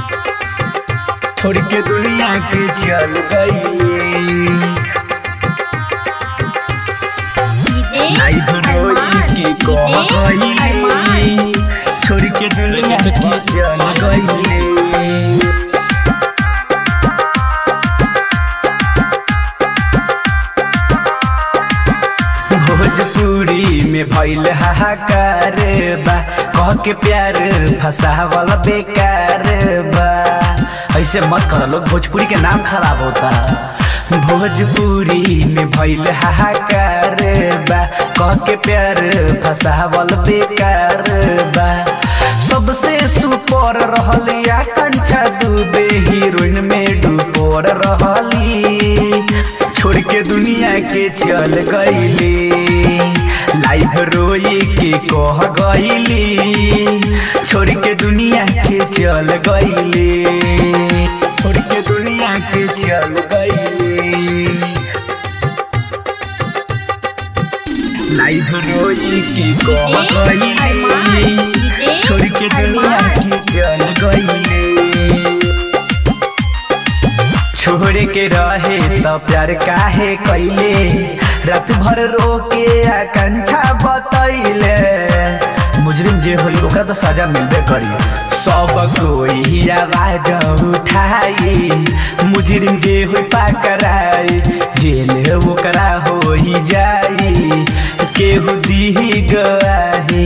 छोड़ के दुनिया के चल गई डीजे आई रोई अरमान की कह डीजे अरमान गई छोड़ के दुनिया के चल गई भोजपुरी में भइल हाहाकार बा कह के प्यार फसावल बेकार बा ऐसे मत कर लोग भोजपुरी के नाम खराब होता भोजपुरी में भइल हाहाकार बा कह के प्यार फसावल बेकार बा सबसे सुपर रहल आकांक्षा दुबे हीरोइन में डूबोर रहली छोड़ के दुनिया के चल गईली लाइव रोई के कह गईली छोड़ के दुनिया के चल गईली छोड़ के दुनिया के चल गईली लाइव रोई के कह गईली छोड़ के दुनिया के चल गईली छोड़ के रहे तो प्यार काहे कैले रात भर रो के आकांक्षा बतैले मुजरिम जे होई ओकरा तो सजा मिलबे करी सब कोई आवाज उठाई मुजरिम जे होई पकड़ाई जेल ओकरा होई जाई केहू दी गवाही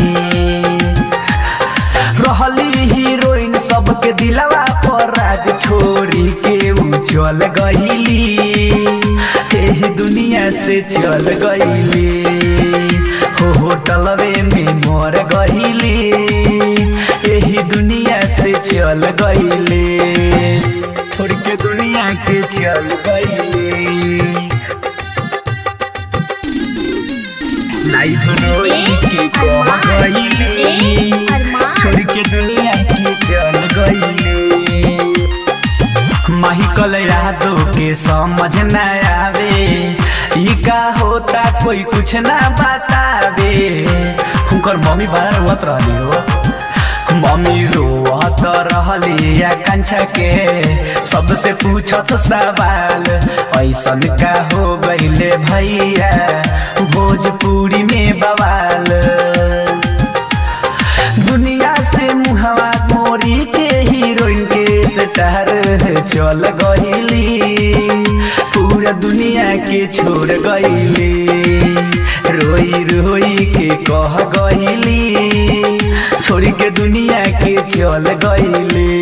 रहली हीरोइन सबके दिलवा पर राज छोड़ी के उ चल गईली एही दुनिया से चल गईली हो होटलवे में मर गईली एही दुनिया से चल गईली छोड़ के दुनिया के चल गईली लाइफ रोई के कह गईली छोड़ के दुनिया के चल गईले माहिकल यादों के समझ न आवे ई का होता कोई कुछ ना बतावे हुनकर मम्मी बड़ा रोवत रहली हो मम्मी रोवत रहली आकांक्षा के सबसे पूछत सवाल ऐसन का हो गईले भैया भोजपुरी में बवाल दुनिया से मुहवा मोरी के हीरोइन के स्टार चल गईली पूरा दुनिया के छोड़ गईली रोई रोई के कह गईली छोड़ के दुनिया के चल गईली